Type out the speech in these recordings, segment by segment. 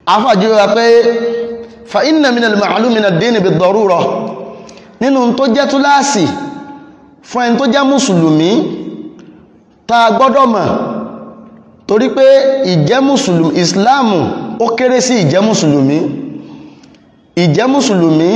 afájú wa pé fa inna min al-ma'lum min ad-din bid-darura nínú tó jẹ́ túláàsì fún ẹni tó jẹ́ mùsùlùmí ta gbọ́dọ̀ mọ̀ torí pé ìjẹ́ mùsùlùmí ìsìláàmù ó kéré sí ìjẹ́ mùsùlùmí ìjẹ́ mùsùlùmí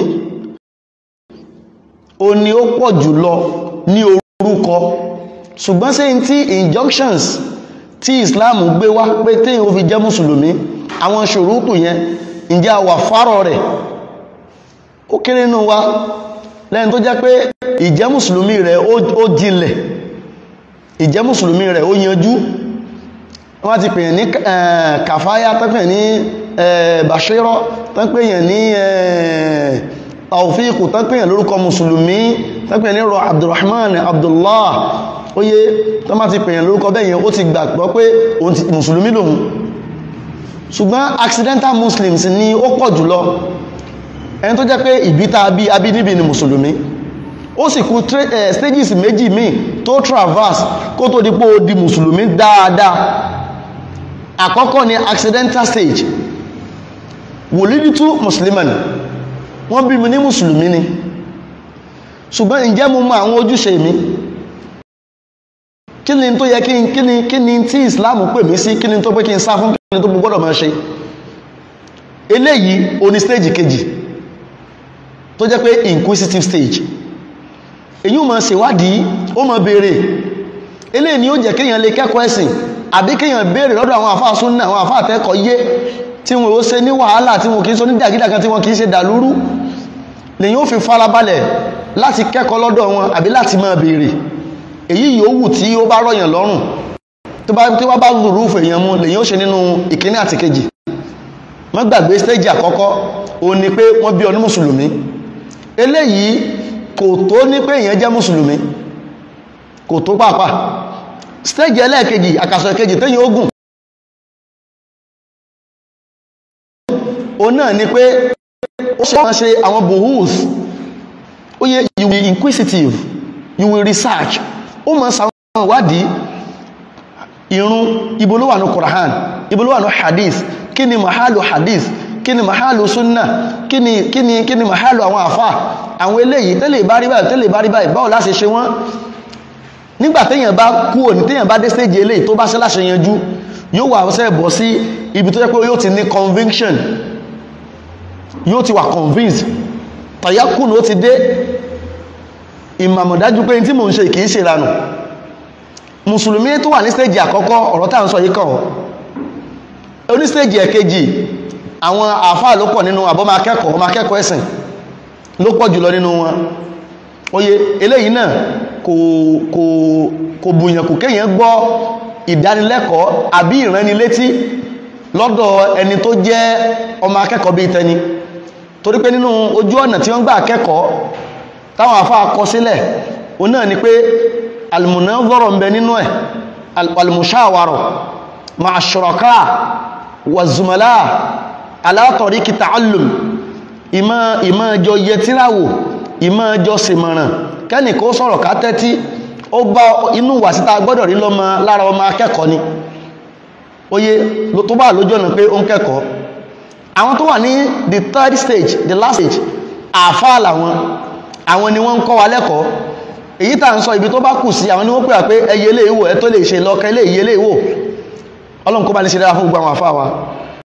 ó ní ó pọ̀ jùlọ ní orúkọ ṣùgbọ́n sí tí injunctions tí ìsìláàmù gbé wá pé téyàn ó fi jẹ́ mùsùlùmí àwọn ṣòrútù yẹn ǹjẹ́ a wà fárọ̀ rẹ̀ ó kéré nínú wa lẹ́yìn tó jẹ́ pé ìjẹ́ mùsùlùmí rẹ̀ ó jinlẹ̀ ìjẹ́ mùsùlùmí rẹ̀ ó yanjú wọ́n ti pèyàn ní kàfáyá tọ́pẹ̀ ní bàṣírọ́ tọ́pẹ̀yàn ní tàwfíìkù tọ́pẹ̀yàn lórúkọ mùsùlùmí tọ́pẹ̀ ní rọ abdulrahman abdullah oye tó má ti pèyàn lórúkọ bẹ́yẹn ó ti gbàgbọ́ pé mùsùlùmí lòun ṣùgbọ́n accidental muslims ni ó pọ̀ jùlọ ẹni tó jẹ́ pé ìbíta bí abínibí ni mùsùlùmí ó sì kú stages méjì míì tó traverse kó tó dípò di mùsùlùmí dáadáa àkọ́kọ́ ni accidental stage wòlídìtú musliman wọ́n bí mi ní mùsùlùmí ni ṣùgbọ́n ǹjẹ́ mo mọ àwọn ojúṣe mi kí ni tó yẹ kí ni kí ni tí islam pè mí sí kí ni tó pé kí n sá fún kí ni tó gbọ́dọ̀ máa ṣe eléyìí oní stage kejì tó jẹ́ pé inquisitive stage èyí ó máa ṣèwádìí ó máa béèrè eléyìí ni ó jẹ́ kéèyàn lè kẹ́kọ̀ọ́ ẹ̀sìn àbí kéèyàn béèrè lọ́dọ̀ àwọn àfáà súnnà àwọn àfáà tẹ́kọ̀ọ́ yé tí wọn ó ṣe ní wàhálà tí wọn kìí ṣe ní dàgídàgan tí wọn kìí ṣe dàlúrú lèyìn ó fi farabalẹ̀ láti kẹ́kọ̀ọ́ lọ́dọ̀ wọn àbí láti máa béèrè èyí yòówù tí ó bá rọ̀yàn lọ́rùn tó bá tí wọ́n bá rúrú fèèyàn mú lèyìn ó ṣe nínú ìkíní àti kejì wọ́n gbàgbé stage àkọ́kọ́ ó ní pé wọ́n bí ọ ní mùsùlùmí eléyìí kò tó ní pé èèyàn jẹ́ mùsùlùmí kò tó pàápàá stage ẹlẹ́ẹ̀kejì àkàsọ̀ kejì tẹ́yìn ogun o náà ni pé ó ṣe máa ṣe àwọn bohus ó yẹ you will inquisitive you will research ó máa sàwọn ìwádìí irun ibo ló wà ní Qur'an ibo ló wà ní hadith kí ni mahalu hadith kí ni mahalu sunna kí ni kí ni kí ni mahalu àwọn àfà àwọn eléyìí tẹ́lẹ̀ bá rí báyìí tẹ́lẹ̀ bá rí báyìí báwo láṣẹ ṣe wọ́n nígbà téèyàn bá kú òní téèyàn bá dé stage eléyìí tó bá ṣe láṣẹ yanjú yóò wà ṣe bọ̀ sí ibi tó jẹ́ pé yóò ti ní conviction yóò ti wà convinced tàyákùn ó ti dé ìmàmọ̀dájú pé tí mò ń ṣe kìí ṣe ìranù mùsùlùmí tó wà ní stage àkọ́kọ́ ọ̀rọ̀ tá à ń sọ yìí kàn oní stage ẹ̀kejì àwọn àfáà ló pọ̀ nínú àbọ́mọ akẹ́kọ̀ọ́ ọmọ akẹ́kọ̀ọ́ ẹ̀sìn ló pọ̀ jùlọ nínú wọn oye eléyìí náà kò kò kò bùyàn kò kéèyàn gbọ́ ìdánilẹ́kọ̀ọ́ àbí ìránnilétí lọ́dọ̀ ẹni tó jẹ́ ọmọ akẹ́kọ̀ọ́ bíi tẹni torí pé nínú ojú ọ̀nà tí wọ́n gbà akẹ́kọ̀ọ́ táwọn àfáà kọ sílẹ̀ o náà ni pé almunazara ń bẹ nínú ẹ̀ almushawara ma'a shuraka wa zumala ala tariqi ta'allum ìmọ̀ ìmọ̀ jọ yẹtíráwò ìmọ̀ jọ sèmọ̀ràn kẹ́nì kó sọ̀rọ̀ ká tẹ́tí ó bá inú wà síta gbọ́dọ̀ rí lọ́mọ lára ọmọ akẹ́kọ̀ọ́ ni oye tó bá lójú ọ̀nà pé ó ń kẹ́kọ̀ọ́ àwọn tó wà ní the third stage the last stage àfáà làwọn àwọn ni wọ́n ń kọ́ wa lẹ́kọ̀ọ́ èyí tà ń sọ ibi tó bá kù sí àwọn ni wọ́n pè wá pé ẹyẹ lè wò ẹ tó lè ṣe lọ́kẹ́ lè yẹ lè wò ọlọ́run kó bá ní ṣe dára fún gbogbo àwọn àfáà wa